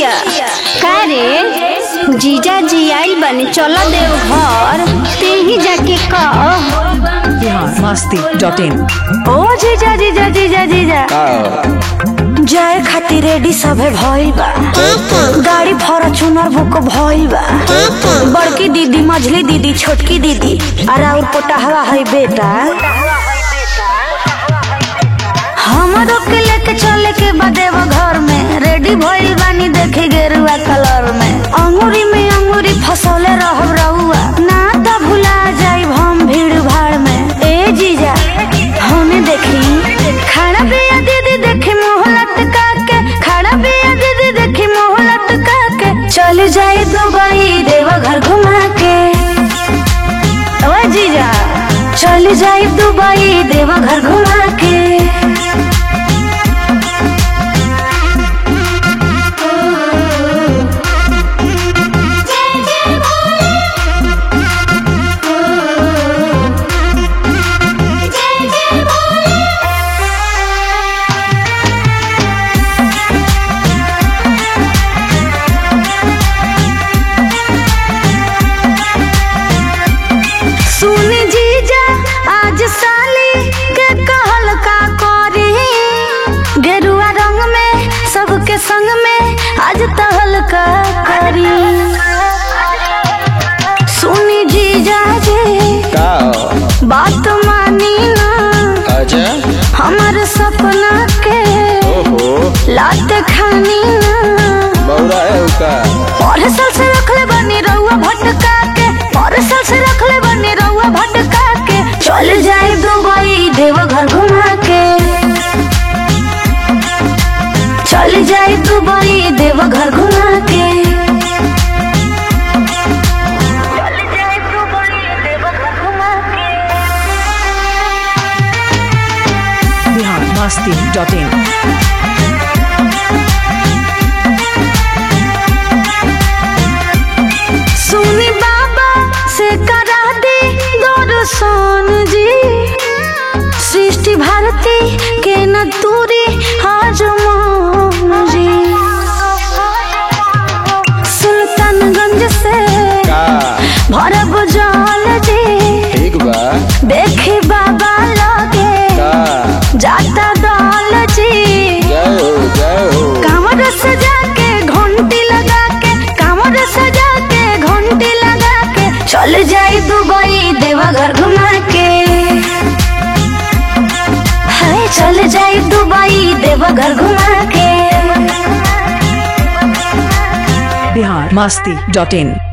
भैया का रे जीजा जी आइल बने चलो देव घर ते ही जाके कह बिहार मस्ती डॉट इन ओ जीजा जीजा जीजा जीजा जाए खातिर रेडी सभे भइल बा गाड़ी फॉर्च्यूनर बुक भइल बा बड़की दीदी मझली दीदी छोटकी दीदी और और पोटहवा है बेटा हमरो के लेके चले के बदेव घर में रेडी भइल बानी देखे गेरुआ कलर में अंगूरी में अंगूरी फसौले रहब रहुआ ना त भुला जाइब हम भीड़ भाड़ में ए जीजा हमें देखी खड़ा बिया दीदी देखी मुंह लटका के खड़ा बिया दीदी देखी मुंह लटका के चल जाए दुबई देव घर घुमा के ओ जीजा चल जाए दुबई देव घर घुमा के सुनी जीजा आज साली के कहल का करी गेरुआ रंग में सबके संग में आज तहल का करी सुनी जीजा जी का बात मानी ना अच्छा हमार सपना के ओहो लात खानी ना बौरा है का और साल से रखले बनी रहुआ भटका के और साल से रखले बनी रहुआ भटका के चल जाए दुबई देवघर घुमा के चल जाए दुबई देवघर घुमा के चल जाए दुबई देवघर घुमा के बिहार मस्ती डॉट इन सुनी बाबा से करा दे दर्शन जी सृष्टि भारती के न दूरी आज मान जी सुल्तानगंज से का भरब जल जी ठीक बा देखी बाबा लगे का जाता दल जी जय हो जय हो कांवर सजा के घंटी लगा के कांवर सजा के घंटी लगा के चल जाए दुबई देवघर घुमा के हाय चल जाए दुबई देवघर घुमा के बिहार मस्ती डॉट इन